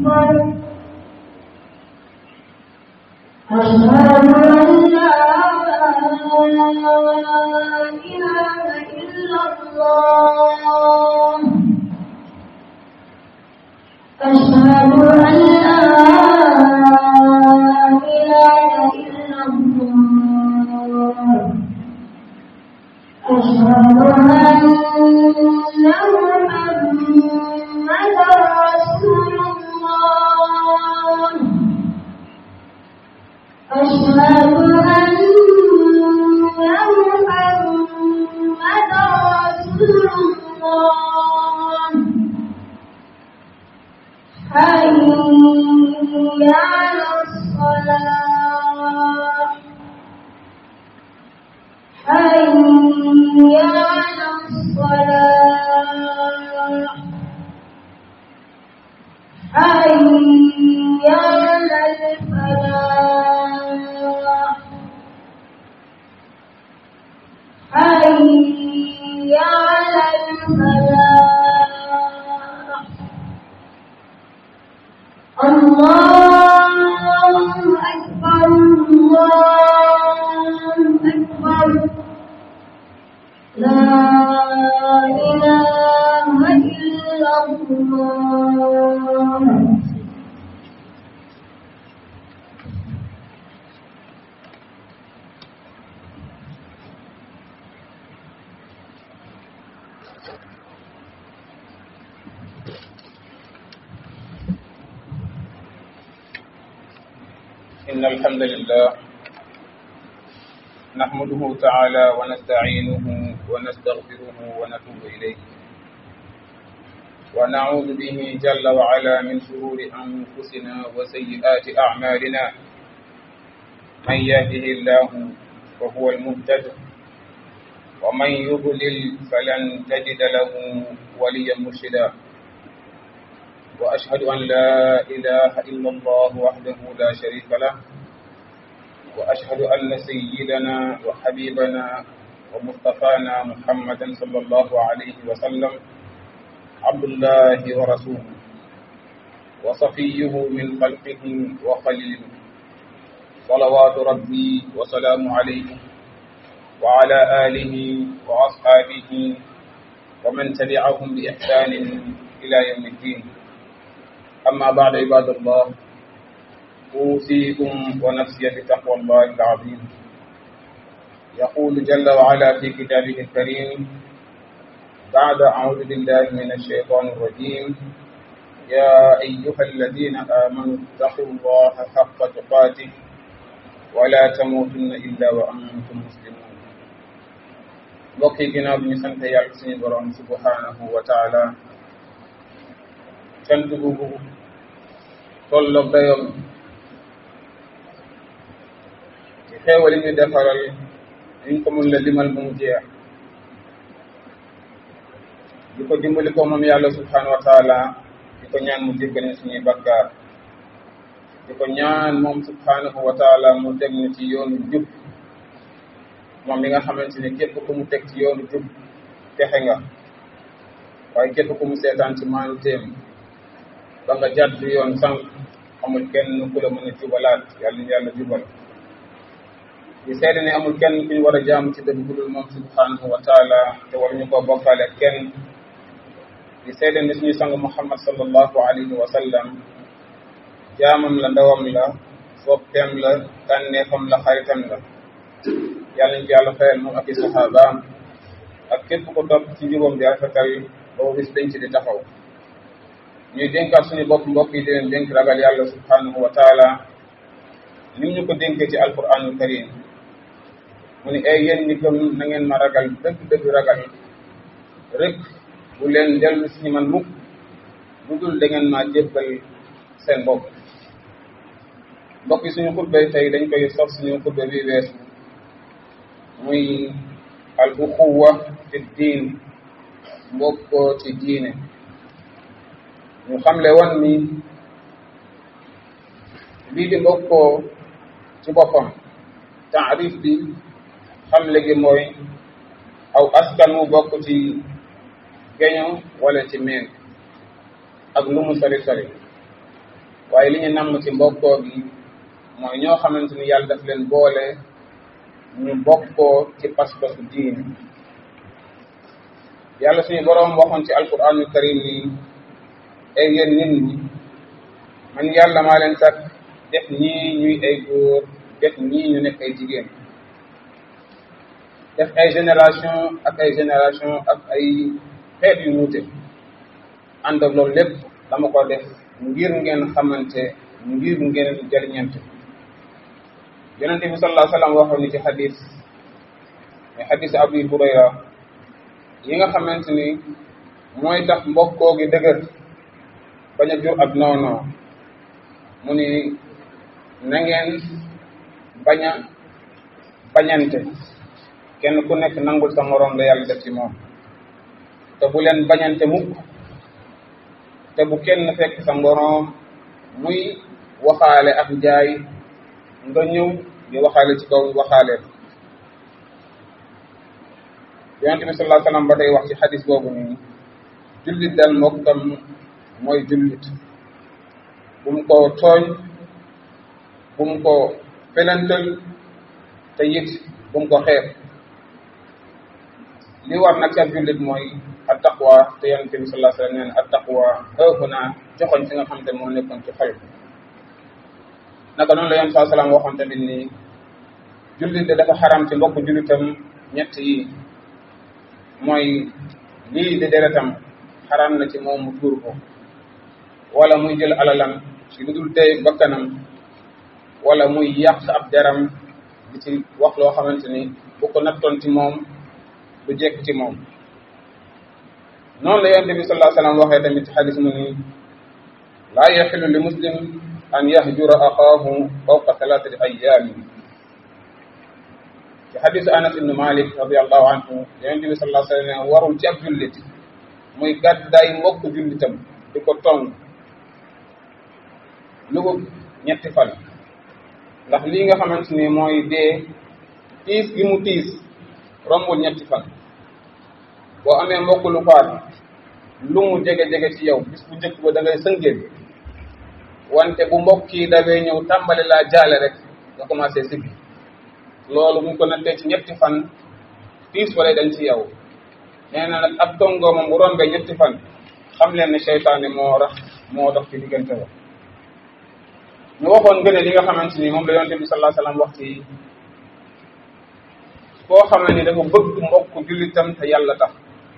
أكبر أشهد أن لا إله إلا الله أشهد أن لا إله إلا الله أشهد أن محمدا رسول الله أشهد أن محمدا رسول الله حي على الصلاة حي على الصلاة حي على الفلاح حي على الفلاح الله أكبر الله أكبر لا إله إلا الله إن الحمد لله نحمده تعالى ونستعينه ونستغفره ونتوب إليه ونعوذ به جل وعلا من شرور أنفسنا وسيئات أعمالنا من يهده الله فهو المهتد ومن يضلل فلن تجد له وليا مرشدا وأشهد أن لا إله إلا الله وحده لا شريك له وأشهد أن سيدنا وحبيبنا ومصطفانا محمدا صلى الله عليه وسلم عبد الله ورسوله وصفيه من خلقه وخليله صلوات ربي وسلام عليه وعلى آله وأصحابه ومن تبعهم بإحسان إلى يوم الدين أما بعد عباد الله أوصيكم ونفسي بتقوى الله العظيم يقول جل وعلا في كتابه الكريم بعد أعوذ بالله من الشيطان الرجيم يا أيها الذين آمنوا اتقوا الله حق تقاته ولا تموتن إلا وأنتم مسلمون mbokk yi ginnaaw bi ñu sant yàlla suñu borom subhanahu wa taala cant googu tolloog dayoom ci xeewal yi ñu defaral ñu ko mun la limal bu mu jeex di ko dimbali ko moom yàlla subhanahu wa taala di ko ñaan mu jéggal ñu suñuy bakkaar di ko ñaan moom subhanahu wa taala mu teg ñu ci yoonu jub moom mi nga xamante ni képp ku mu teg ci yoonu jub texe nga waaye képp ku mu seetaan ci maanu téem ba nga jàdd yoon sànq amul kenn ku la mën a jubalaat yàlla ñu yàlla jubal di seede ne amul kenn ku ñu war a jaamu ci dëgg bu dul moom subhanahu wa taala te war ñu koo bokkaale kenn di seede ne suñu sang muhammad sallallahu alayhi wa sallam jaamam la ndawam la soppeem la tànneefam la xaritam la yàlla ñu ci yàlla fayal moom ak i saxaabaam ak képp ko topp ci njubam di rafetal boobu bis dañ ci di taxaw ñuy dénkaat suñu bopp mbokk yi di leen dénk ragal yàlla subhanahu wa taala nim ñu ko dénkee ci alquranul karim mu ni ay yéen ñi gëm na ngeen ma ragal dëgg dëgg ragal rek bu leen dellu si man mukk bu dul da ngeen maa jébbal seen bopp mbokk yi suñu xutba tey dañ koy sof suñu xutba bi weesu muy al uxuwa fi diin mbokkoo ci diine ñu xamle woon ni lii di mbokkoo ci boppam taarif bi xamle gi mooy aw askan mu bokk ci geño wala ci meen ak lu mu sori sori waaye li ñu namm ci mbokkoo gi mooy ñoo xamante ni yàlla daf leen boole ñu bokkoo ci pas-pasu diine yàlla suñu boroom waxoon ci alquranul karim ni ay yéen nit ñi man yàlla maa leen sàkk def ñii ñuy ay góor def ñii ñu nekk ay jigéen def ay génération ak ay génération ak ay xeet yu wuute ànd ak loolu lépp dama ko def ngir ngeen xamante ngir ngeen jëriñante yonente bi sallallahu alayhi wa sallam waxoon ni ci xadis mais xadis Abu Hurayra yi nga xamante ni mooy tax mbokkoo gi dëgër bañ a jur ak noonoo mu ni na ngeen bañ a bañante kenn ku nekk nangul sa moroom la yàlla def ci moom te bu leen bañante mukk te bu kenn fekk sa moroom muy waxaale ak njaay nga ñëw di waxaale ci kaw waxaale yonente bi sallallahu alayhi wasallam ba tey wax ci xadis boobu nii jullit dal mbokkam mooy jullit bu mu ko tooñ bu mu ko felantal te it bu mu ko xeeb li war nag ci ab jullit mooy at taqwa te yonente bi sallallahu alayhi wasallam nee na at taqwa hahuna joxoñ fi nga xam te moo nekkoon ci xol naka noonu la yoon saa salaam waxoon tamit ni jullit de dafa xaram ci mbokk jullitam ñett yi mooy lii di deretam xaram na ci moom mu tuur ko wala muy jël alalam ci lu dul tey bakkanam wala muy yàq ab deram di ci wax loo xamante ni bu ko nattoon ci moom du jekk ci moom noonu la yonent bi sallallahu alayhi wasallam waxee tamit ci xadis mu ni laa yaxilu li muslim an yahjura axaahu fawqa thalathati ayaamin ci xadisu anas ibnu malik radiallahu anhu yonente bi sallallahu alayhi wa sallam warul ci ab jullit muy gàddaay mbokk jullitam di ko tong lu ko ñetti fan ndax lii nga xamante ni mooy dee tiis gi mu tiis rombul ñetti fan boo amee mbokk lu faat lu mu jege-jege ci yow bis bu njëkk ba da ngay sëngéen wante bu mbokk yi dawee ñëw tàmbali laa jaale rek nga commencé siggi loolu buñ ko nattee ci ñetti fan tiis wala dañ ci yow nee na nag ab tongoo moom bu rombee ñetti fan xam leen ne seytaane moo rax moo dox ci diggante ba ñu waxoon gën a li nga xamante ni moom la yonte bi sallallahu alayhi wasallam wax ci koo xam ne ni dafa bëgg mbokk jullitam te yàlla tax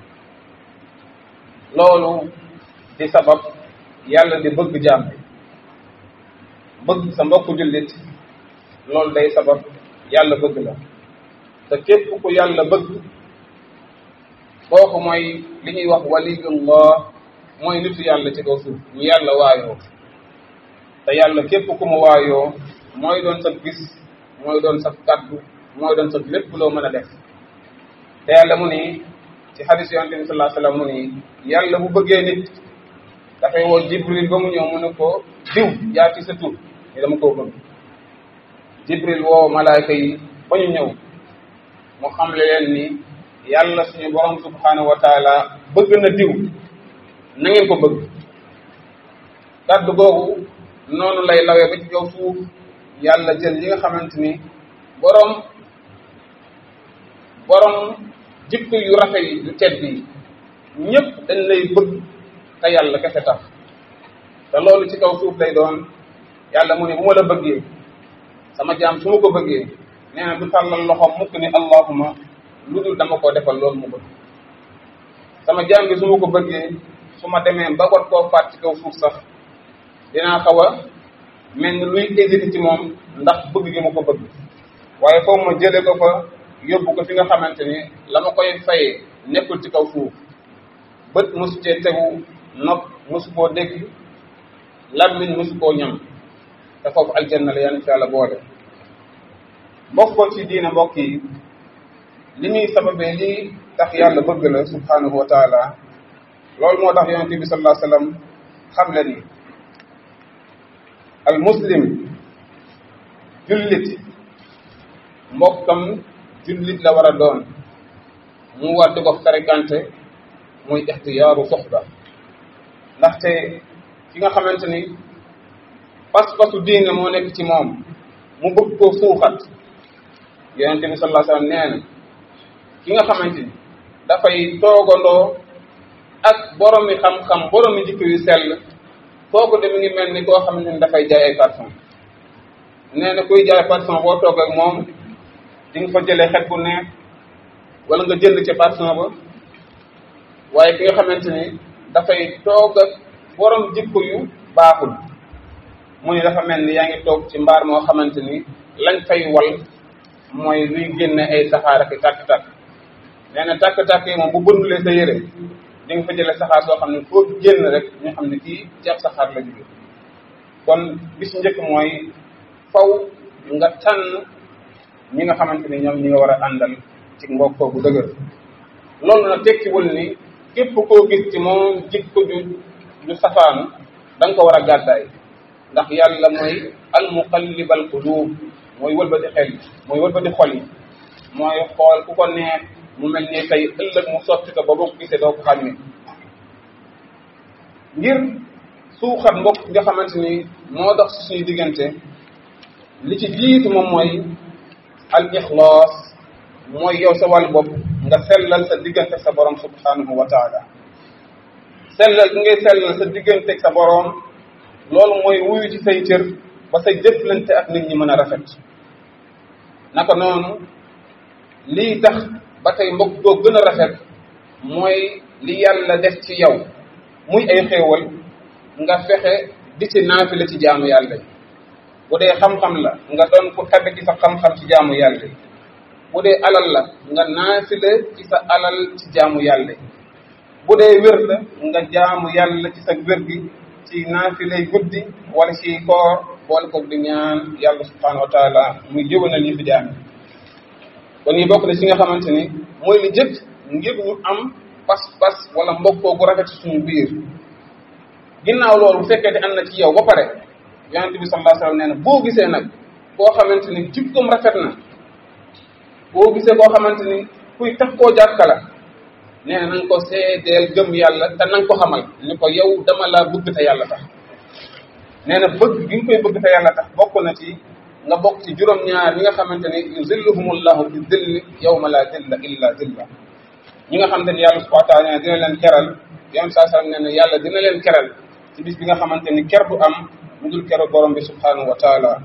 loolu di sabab yàlla di bëgg jaam bi bëgg sa mbokk jullit loolu day sabab yàlla bëgg la te képp ku yàlla bëgg kooku mooy li ñuy wax waliyullah mooy nitu yàlla ci kaw suuf ñu yàlla waayoo te yàlla képp ku mu waayoo mooy doon sa gis mooy doon sa kaddu mooy doon sa lépp loo mën a def te yàlla mu ni ci xadis yonente bi sallallahu alayhi wasallam mu ni yàlla bu bëggee nit dafay woo jibril ba mu ñëw mu ne ko diw yaa ci sa tur ni dama koo bëgg jibril woo malaayka yi ba ñu ñëw mu xamle leen ni yàlla suñu borom subhanahu wa taala bëgg na diw na ngeen ko bëgg kaddu googu noonu lay lawee ba ci kaw suuf yàlla jël yi nga xamante ni borom borom jikko yu rafet yi yu tedd yi ñëpp dañ lay bëgg te yàlla kese tax te loolu ci kaw suuf lay doon yàlla mu ne bu ma la bëggee sama jaam su ma ko bëggee nee na du tàllal loxoom mukk ni allahuma lu dul dama ko defal loolu mu bëgg sama jaam bi su ma ko bëggee su ma demee ba wat koo faat ci kaw suuf sax dinaa xaw a mel ni luy hésité ci moom ndax bëgg gi ma ko bëgg waaye foofu ma jële ko fa yóbbu ko fi nga xamante ni la ma koy fayee nekkul ci kaw suuf bët mosu cee tegu nopp mosu koo dégg lammiñ mosu koo ñam te foofu aljanna la yàlla ci yàlla boole mbokkoo ci diina mbokk yi li muy sababee lii tax yàlla bëgg la subhanahu wa taala loolu moo tax yonente bi sallallahu alayhi wasallam xam le ni al muslim jullit mbokkam jullit la war a doon mu war di ko fréquenté muy ixtiyaaru soxba ndaxte ki nga xamante ni pas-pasu diine moo nekk ci moom mu bëgg koo suuxat yonente bi sallallahu alayhi wasallam nee na ki nga xamante ni dafay toogandoo ak boromi xam-xam boromi jikko yu sell kooku de mi ngi mel ni koo xamante ni dafay jaay ay parfum nee na kuy jaay parfum boo toog ak moom di nga fa jëlee xet bu neex wala nga jënd ca parfum ba waaye ki nga xamante ni dafay toog ak borom jikko yu baaxul mu ni dafa mel ni yaa ngi toog ci mbaar moo xamante ni lañ fay wal mooy luy génne ay saxaar ak tàkk-tàkk nee na tàkk-tàkk yi moom bu bëndulee sa yére di nga fa jëlee saxaar soo xam ne foo génn rek ñu xam ne kii ci ab saxaar la jóge kon bis njëkk mooy faw nga tànn ñi nga xamante ni ñoom ñi nga war a àndal ci mbokkoo bu dëgër loolu na tekkiwul ni képp koo gis ci moom jikko ju ju safaanu da nga ko war a gàddaay ndax yàlla mooy al muqallibal qulub mooy wëlbati xel yi mooy wëlbati xol yi mooy xool ku ko neex mu mel ni tey ëllëg mu sotti ko ba boo ko gisee doo ko xàmme ngir suuxat mbokk nga xamante ni moo dox ci suñu diggante li ci jiitu moom mooy al ixlaas mooy yow sa wàllu bopp nga sellal sa diggante sa borom subhanahu wa taala sellal bi ngay sellal sa diggante sa borom loolu mooy wuyu ci say cër ba say jëflante ak nit ñi mën a rafet naka noonu lii tax ba tey mbokk doo gën a rafet mooy li yàlla def ci yow muy ay xéewal nga fexe di ci naafile ci jaamu yàlla yi bu dee xam-xam la nga doon ku tabe ci sa xam-xam ci jaamu yàlla yi bu dee alal la nga naafile ci sa alal ci jaamu yàlla yi bu dee wér la nga jaamu yàlla ci sa wér gi ci naafilay guddi wala ci koor boole ko di ñaan yàlla subhanahu wa taala muy jëwanal yi fi jaam kon yi bokk na ci nga xamante ni mooy li jëkk ngir ñu am pas-pas wala mbokkoo gu rafet ci suñu biir ginnaaw loolu bu fekkee te am na ci yow ba pare yonente bi sallallahu alayhi wasallam nee na boo gisee nag koo xamante ni jikkoom rafet na boo gisee koo xamante ni kuy tax koo jàkka la nee na nañ ko seedeel gëm yàlla te nañ ko xamal ni ko yow dama laa bëgg te yàlla tax nee na bëgg gi nga koy bëgg te yàlla tax bokk na ci nga bokk ci juróom-ñaar ñi nga xamante ni yuzilluhumullahu fi dilli yawma la dilla illa dilla ñi nga xamante ni yàlla subhanahu wa taala dina leen keral yoon saa sallam nee na yàlla dina leen keral ci bis bi nga xamante ni ker du am mu dul keru borom bi subhanahu wa taala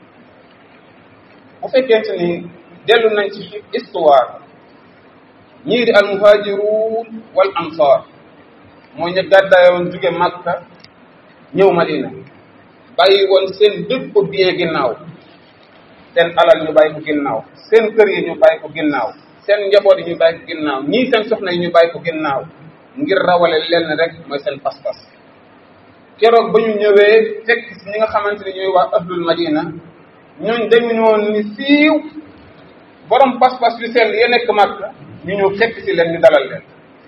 bu fekkente ni dellu nañ ci histoire ñii di al muhajirun wal ansar mooy ñu gàddaayoon jóge Makka ñëw Madina bàyyi woon seen bépp bien ginnaaw seen alal ñu bàyyi ko ginnaaw seen kër yi ñu bàyyi ko ginnaaw seen njaboot yi ñu bàyyi ko ginnaaw ñii seen soxna yi ñu bàyyi ko ginnaaw ngir rawale lenn rek mooy seen pas-pas keroog ba ñu ñëwee fekk si ñi nga xamante ni ñooy waa ahlul madina ñooñ dañu ñoon ni siiw borom pas-pas yu sell ya nekk Makka ñu ñëw fekk si leen ñu dalal leen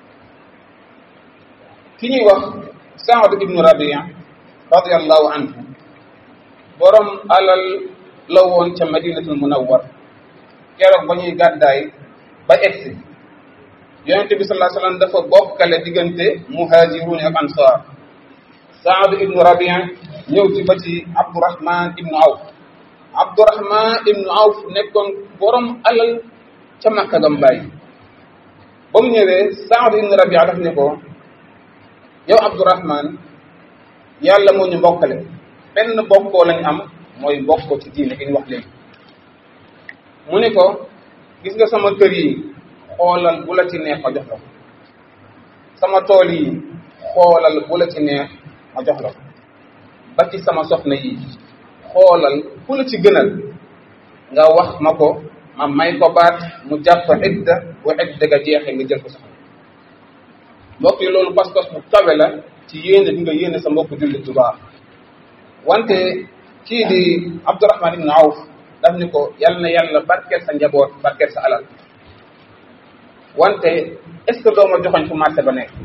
ki ñuy wax Saad ibnu Rabia radiallahu anhu borom alal la woon ca madinatul munawwar keroog ba ñuy gàddaay ba egsi yonente bi sallallahu alayhi wasallam dafa bokkale diggante muhajirun ak ansar Saad ibnu Rabia ñëw ci ba ci Abdurahman ibnu Awf Abdurahman ibnu Awf nekkoon borom alal ca Makka gam bàyyi ba mu ñëwee Saad ibnu Rabia daf ne ko yow Abdurahman yàlla moo ñu mbokkale benn bokkoo lañ am mooy bokkoo ci diine gi ñu wax léegi mu ne ko gis nga sama kër yi xoolal bu la ci neex ma jox la ko sama tool yi xoolal bu la ci neex ma jox la ko ba ci sama soxna yi xoolal ku la ci gënal nga wax ma ko ma may ko baat mu jàpp idda bu idda ga jeexee nga jël ko soxna mbokk yi loolu pas-pas bu kawe la ci yéene di nga yéene sa mbokk jullit bu baax wante kii di Abdurahman ibn Awf daf ni ko yal na yàlla barkeel sa njaboot barkeel sa alal wante est-ce que doo ma joxoñ fu marché ba nekk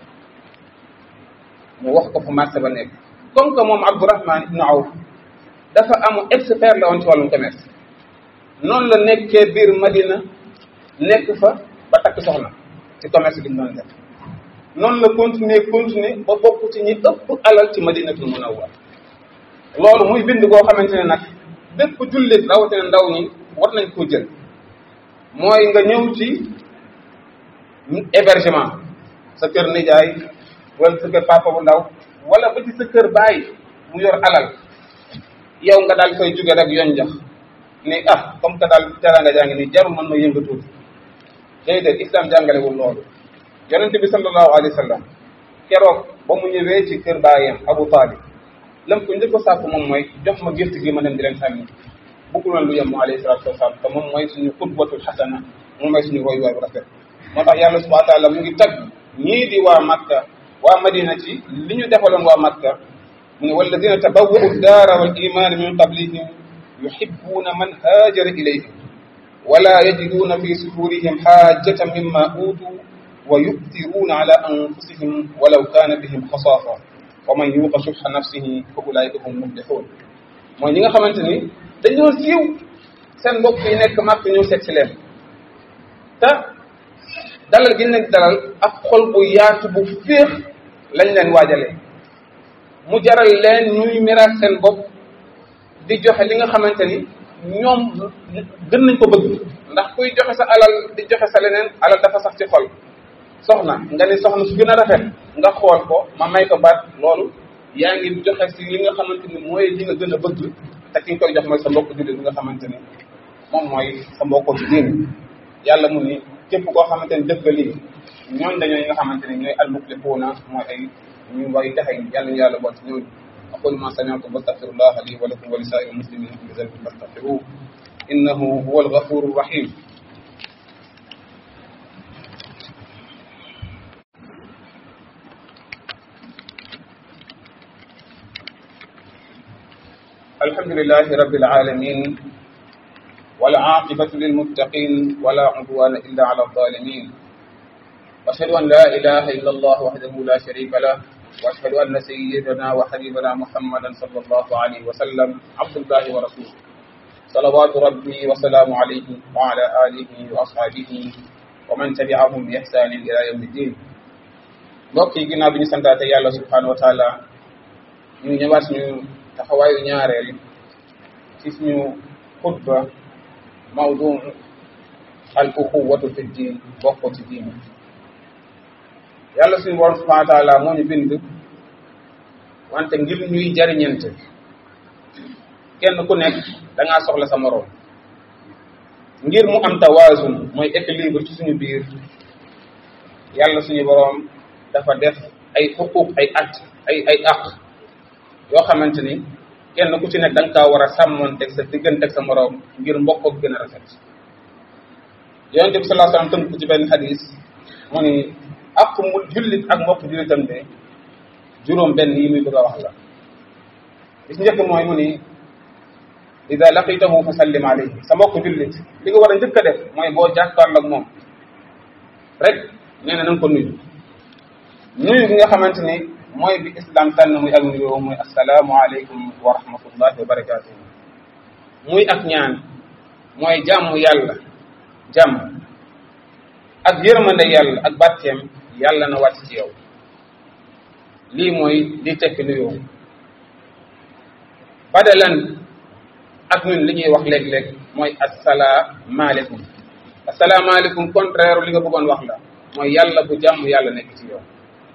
mu wax ko fu marché ba nekk comme que moom Abdurahman ibn Awf dafa amu expert la woon ci wàllum commerce noonu la nekkee biir Madina nekk fa ba takk soxna ci commerce bi mu doon def noonu la continuer continuer ba bokk ci ñi ëpp alal ci Madinatul Munawwar loolu muy bind goo xamante ne nag bépp jullit rawatina ndaw ñi war nañ koo jël mooy nga ñëw ci hébergement sa kër nijaay wala sa kër papa bu ndaw wala ba ci sa kër baay mu yor alal yow nga daal koy jóge rek yoon jax ni ah comme que daal teranga jaa ngi nii jarul man ma yënga tuuti déedéet islam jàngalewul loolu yonente bi sallallahu alayhi wa sallam keroog ba mu ñëwee ci kër baayam Abu Talib lam ko njëkk a sàkk moom mooy jox ma gift gi ma dem di leen sànni bëggul woon lu yem mu alayhi salatu wasalaam te moom mooy suñu xutbatul xasana moom mooy suñu roy waay bu rafet moo tax yàlla subhanahu wa taala mu ngi tagg ñii di waa Makka waa Madina ci li ñu defaloon waa Makka mu ne walladina tabawwa'u daara wal iman min qablihim yuhibbuna man haajara ilayhim wala yajiduna fi sudurihim xaajatan mimma utu wa yu'thiruna ala anfusihim walaw kana bihim xasaasa wa man yuqa shuhha nafsihi fa ulaika hum muflihun mooy ñi nga xamante ni dañoo siiw seen mbokk yi nekk màkk ñëw seet si leen te dalal gi leen dalal ak xol bu yaatu bu féex lañ leen waajalee mu jaral leen ñuy miraas seen bopp di joxe li nga xamante ni ñoom gën nañ ko bëgg ndax kuy joxe sa alal di joxe sa leneen alal dafa sax ci xol soxna nga ni soxna su gën a rafet nga xool ko ma may ko baat loolu yaa ngi joxe si li nga xamante ni mooy li nga gën a bëgg te ki nga koy jox mooy sa mbokk jullit bi nga xamante ni moom mooy sa mbokk ci diin yàlla mu ni képp koo xamante ni def nga lii ñooñ dañoo ñi nga xamante ni ñooy almuflihuuna mooy ay ñu way taxe yàlla ñu yàlla bool ci ñooñu aqulu ma sami'tu wastaghfirullaha li wa lakum wa li sa'iril muslimina min dhanbin fastaghfiruhu innahu huwal ghafurur rahim الحمد لله رب العالمين والعاقبة للمتقين ولا عدوان إلا على الظالمين وأشهد أن لا إله إلا الله وحده لا شريك له وأشهد أن سيدنا وحبيبنا محمدا صلى الله عليه وسلم عبد الله ورسوله صلوات ربي وسلام عليه وعلى آله وأصحابه ومن تبعهم بإحسان إلى يوم الدين mbokk yi ginnaaw bi ñu santaate yàlla subhanahu wa taala ñu ñëwaat suñu taxawaayu ñaareel ci suñu xutba mawdu al uxuwatu fi diin bokk ci diin yàlla suñu borom subhanahu wa taala moo ñu bind wante ngir ñuy jariñante kenn ku nekk da ngaa soxla sa moroom ngir mu am tawazun mooy équilibre ci suñu biir yàlla suñu borom dafa def ay xuquq ay at ay ay aq yoo xamante ni kenn ku ci nekk da nga kaa war a sàmmoonteeg sa digganteeg sa moroom ngir mbokkoog gën a rafet yonente bi sallallahu alayhi wasallam tënk ko ci benn xadis mu ni ak mu jullit ak mbokk jullitam de juróom benn yi muy bëgg a wax la bis njëkk mooy mu ni ida laqitahu fa sallim alayhi sa mbokk jullit li nga war a njëkk a def mooy boo jàkkaarloo ak moom rek nee na na nga ko nuyu nuyu gi nga xamante ni mooy bi islam tànn muy ak nuyoo muy asalaamu aleykum wa rahmatullahi wa barakatuhu muy ak ñaan mooy jàmm yàlla jàmm ak yërmande yàlla ak barkeem yàlla na wàcc ci yow lii mooy li tekki nuyoo badalan ak ñun li ñuy wax léeg-léeg mooy asalaamaaleykum asalaamaaleykum contraire li nga bëggoon wax la mooy yàlla bu jàmm yàlla nekk ci yow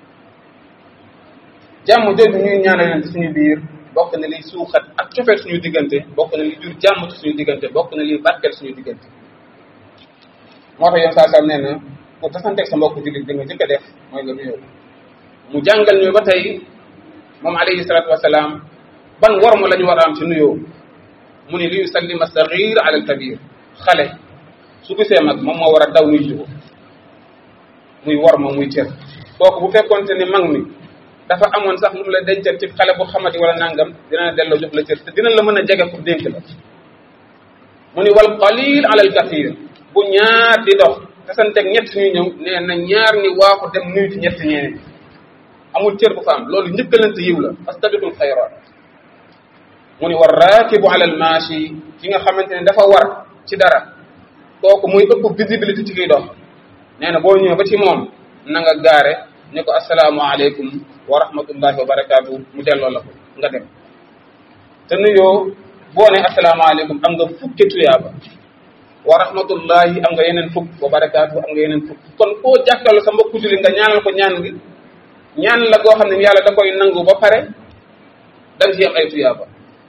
jàmm jooju ñuy ñaanalante suñu biir bokk na liy suuxat ak cofeel suñu diggante bokk na li jur jàmm ci suñu diggante bokk na liy barkeel suñu diggante moo tax yoon saa saa nee na pour tasanteeg sa mbokk jullit bi nga jëkk a def mooy nga nuyoo mu jàngal ñu ba tey moom alayhi salaatu wasalaam ban worma la ñu war a am ci nuyoo mu ni li yusallima sagir ala al kabir xale su gisee mag moom moo war a daw nuy jugo muy worma muy cër kooku bu fekkonte ni mag mi dafa amoon sax lu mu la dencal ci xale bu xamati wala nangam dina la delloo jox la cër te dina la mën a jege pour dénk la mu ni wal qalil ala al kathir bu ñaar di dox tasanteeg ñett ñuy ñëw nee na ñaar ni waaxu dem nuyu ci ñett ñeneen amul cër bu fa am loolu njëkkalante yiw la fastabiqul xayraat mu ni war raakibu ala al maashi ki nga xamante ne dafa war ci dara kooku muy ëpp visibilité ci kiy dox nee na boo ñëwee ba ci moom na nga gaare ne ko asalaamaaleykum wa rahmatullahi wa barakaatu mu delloo la ko nga dem te nuyoo boo ne asalaamaaleykum am nga fukki tuyaaba wa rahmatullahi am nga yeneen fukk wa barakaatu am nga yeneen fukk kon koo jàkkaarloo sa mbokku julli nga ñaanal ko ñaan gi ñaan la goo xam ne yàlla da koy nangu ba pare dañ ci am ay tuyaaba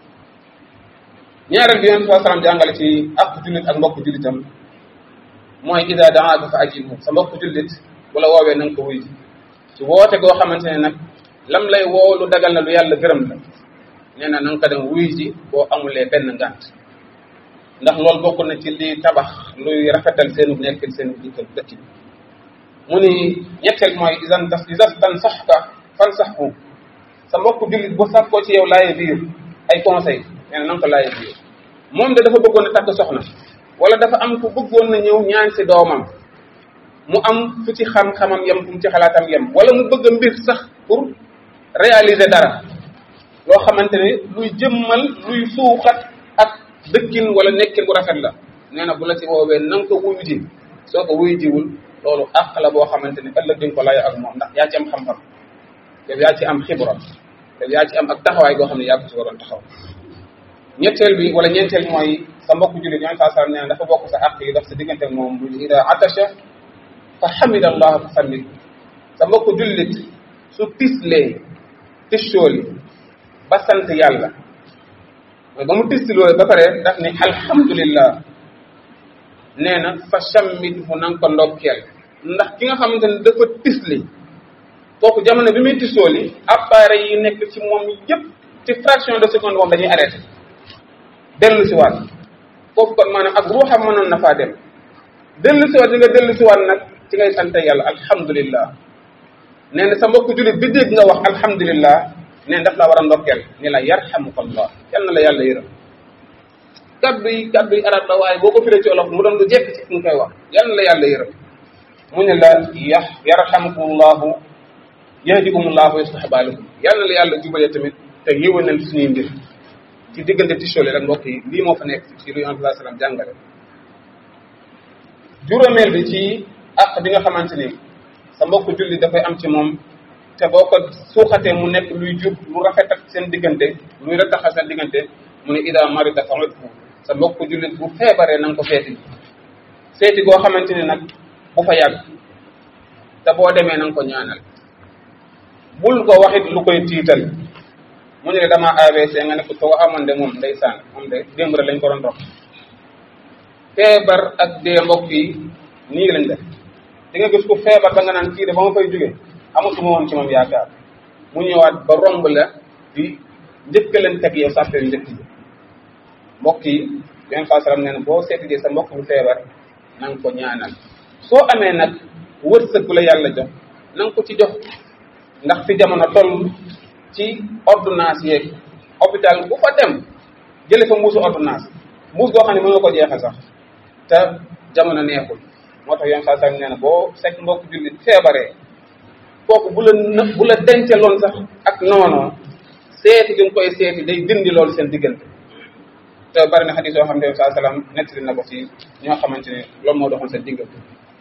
ñaareel bi yonent saa salaam jàngale ci ak jullit ak mbokku jullitam mooy ida daaka fa ajibu sa mbokku jullit wala woowee na nga ko wuy ji ci woote goo xamante ne nag lam lay woo lu dagal na lu yàlla gërëm la nee na na nga ko dem wuy ji boo amulee benn ngànt ndax loolu bokk na ci li tabax luy rafetal seenu nekkin seenu dikkal dëkk bi mu ni ñetteel mooy isan tas isas tan sax ka fan sax ku sa mbokku jullit bu sax ko ci yow laaye biir ay conseil nee na na nga ko laaye biir moom de dafa bëggoon a takk soxna wala dafa am ku bëggoon na ñëw ñaan si doomam mu am fu ci xam-xamam yem fu mu ci xalaatam yem wala mu bëgg a mbir sax pour réaliser dara loo xamante ne luy jëmmal luy suuxat ak dëkkin wala nekkin bu rafet la nee na bu la ci woowee na nga ko wuyu ji soo ko wuyu jiwul loolu àq la boo xamante ne ëllëg di nga ko layo ak moom ndax yaa ci am xam-xam yow yaa ci am xibra yow yaa ci am ak taxawaay goo xam ne yaa ko ci waroon taxaw ñetteel bi wala ñeenteel mooy sa mbokku jullit ñoom saa sallam nee na dafa bokk sa àq yi daf sa diggante ak moom bu ida atasha fa hamida allah fa sammit sa mbokku jullit su tislee tissooli ba sant yàlla mooy ba mu tistiloo ba pare daf ne alhamdulillah nee na fa sammit fu na nga ko ndokkeel ndax ki nga xamante ne dafa tisli kooku jamono bi muy tissooli appareil yi nekk ci moom yépp ci fraction de seconde moom dañuy arrêté dellu si waat foofu kon maanaam ak ruuxam mënoon na faa dem dellu si waat di nga dellu si waat nag ci ngay sant yàlla alhamdulillah nee na sa mbokku jullit bi dégg nga wax alhamdulillah nee na daf laa war a ndokkeel ni la yarhamukallah yal na la yàlla yërëm kaddu yi kaddu yi arab la waaye boo ko firee ci olof mu doon lu jekk ci nga koy wax yal na la yàlla yërëm mu ne la ya yarhamukumullahu yahdikumullahu wa yuslih baalakum yal na la yàlla jubale tamit te yéwénal suñuy mbir ci diggante tisole rek mbokk yi lii moo fa nekk ci lu yonent bi sallam jàngale juróomeel bi ci àq bi nga xamante ni sa mbokk julli dafay am ci moom te boo ko suuxatee mu nekk luy jur lu rafet ak seen diggante luy rataxal seen diggante mu ne ida marida fa udhu sa mbokk jullit bu feebaree na nga ko seeti seeti goo xamante ni nag bu fa yàgg te boo demee na nga ko ñaanal bul ko waxit lu koy tiital mu ne la dama AVC nga ne ko too amoon de moom ndeysaan moom de démb rek lañ ko doon dox feebar ak dee mbokk yi nii lañ def di nga gis ku feebar ba nga naan kii de ba ma fay jóge amatuma woon ci moom yaakaar mu ñëwaat ba romb la di njëkkalante ak yow sàppee njëkk ji mbokk yi yenn saa salaam nee na boo seetijee sa mbokk bu feebar na nga ko ñaanal soo amee nag wërsëg bu la yàlla jox na nga ko ci jox ndax fi jamono toll ci ordonnance yeeg hôpital bu fa dem jële fa mbuusu ordonnance mbuus goo xam ne mën nga ko jeexal sax te jamono neexul moo tax yoon saa saa nee na boo fekk mbokk jullit feebaree kooku bu la në bu la dencaloon sax ak noonoo seeti gi nga koy seeti day dindi loolu seen diggante te bari na xadis yoo xam ne yoon saa salaam nettali na ko ci ñoo xamante ne loolu moo doxoon seen diggante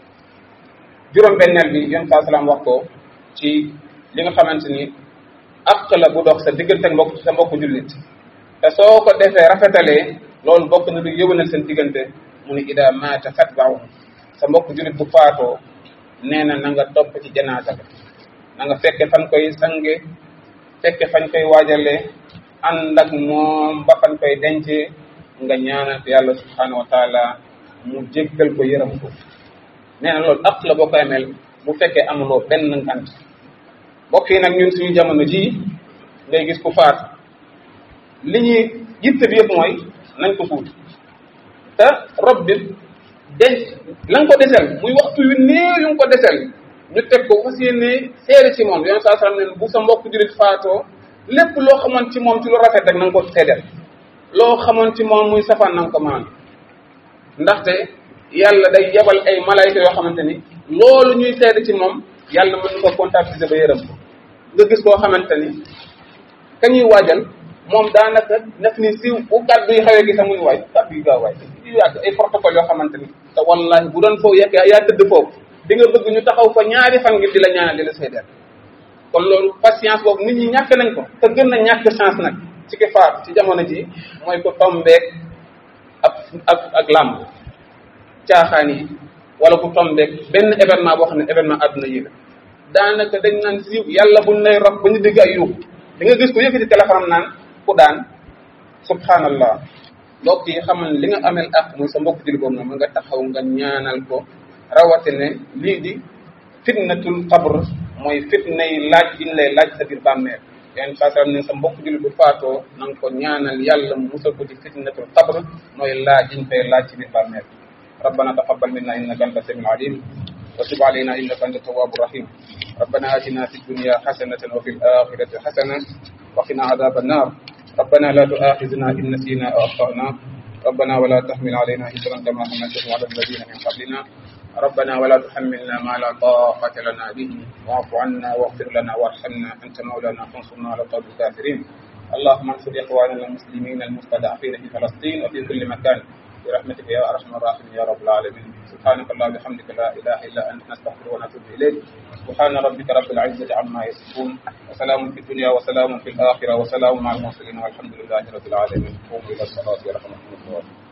juróom-benneel bi yoon saa salaam wax ko ci li nga xamante ni àq la bu dox sa diggante ak mbokk sa mbokku jullit te soo ko defee rafetalee loolu bokk na lu yëwanal seen diggante mu ni ida maata fatbaahu sa mbokku jullit bu faatoo nee na na nga topp ci janaasa ba na nga fekke fan koy sange fekke fañ koy waajalee ànd ak moom ba fan koy dencee nga ñaanal yàlla subhanahu wa taala mu jéggal ko yërëm ko nee na loolu àq la boo koy ameel bu fekkee amuloo benn ngant mbokk yi nag ñun suñu jamono ji ngay gis ku faatu li ñuy yitte bi yëpp mooy nañ ko suut te rob bi denc la nga ko desel muy waxtu yu néew yu nga ko desel ñu teg ko fas yéene seere ci moom yoon saa sallam ne bu sa mbokk jurit faatoo lépp loo xamoon ci moom ci lu rafet rek na nga ko seedeel loo xamoon ci moom muy safaan na nga ko maan ndaxte yàlla day yebal ay malayka yoo xamante ni loolu ñuy seede ci moom yàlla mën na ko comptabiliser ba yërëm ko nga gis koo xamante ni ka ñuy waajal moom daanaka def ni siiw bu kàddu yi xawee gi sax muy waay kàddu yi gaaw waay yu yàgg ay protocole yoo xamante ni te wallahi bu doon foofu yekk yaa tëdd foofu di nga bëgg ñu taxaw fa ñaari fan ngir di la ñaanal di la seedeel kon loolu patience boobu nit ñi ñàkk nañ ko te gën na ñàkk chance nag ci ki faatu ci jamono ji mooy ko tombeek ak ak ak làmb caaxaan yi wala ku tombeek benn événement boo xam ne événement àdduna yi la daanaka dañ naan siiw yàlla buñ lay rob ba ñu dégg ay yuux da nga gis ko yëkkati téléphone naan ku daan subhanallah mbokk yi xamal li nga amel ak muy sa mbokk jëli boobu noonu nga taxaw nga ñaanal ko rawatine lii di fitnatul qabr mooy fitna yi laaj yi ñu lay laaj sa biir bàmmeel yan saa ne sa mbokk jullit bu faatoo na nga ko ñaanal yàlla mu musal ko ci fitnatul qabr mooy laaj yi ñu koy laaj ci biir bàmmeel ربنا تقبل منا انك انت السميع العليم وتب علينا انك انت التواب الرحيم ربنا اتنا في الدنيا حسنه وفي الاخره حسنه وقنا عذاب النار ربنا لا تؤاخذنا ان نسينا او اخطانا ربنا ولا تحمل علينا إسرا كما حملته على الذين من قبلنا ربنا ولا تحملنا ما لا طاقة لنا به واعف عنا واغفر لنا وارحمنا أنت مولانا فانصرنا على القوم الكافرين اللهم انصر إخواننا المسلمين المستضعفين في فلسطين وفي كل مكان برحمتك يا أرحم الراحمين يا رب العالمين سبحانك اللهم وبحمدك لا إله إلا أنت نستغفرك ونتوب إليك سبحان ربك رب العزة عما يصفون وسلام في الدنيا وسلام في الآخرة وسلام مع المرسلين والحمد لله رب العالمين قوموا إلى الصلاة ورحمة الله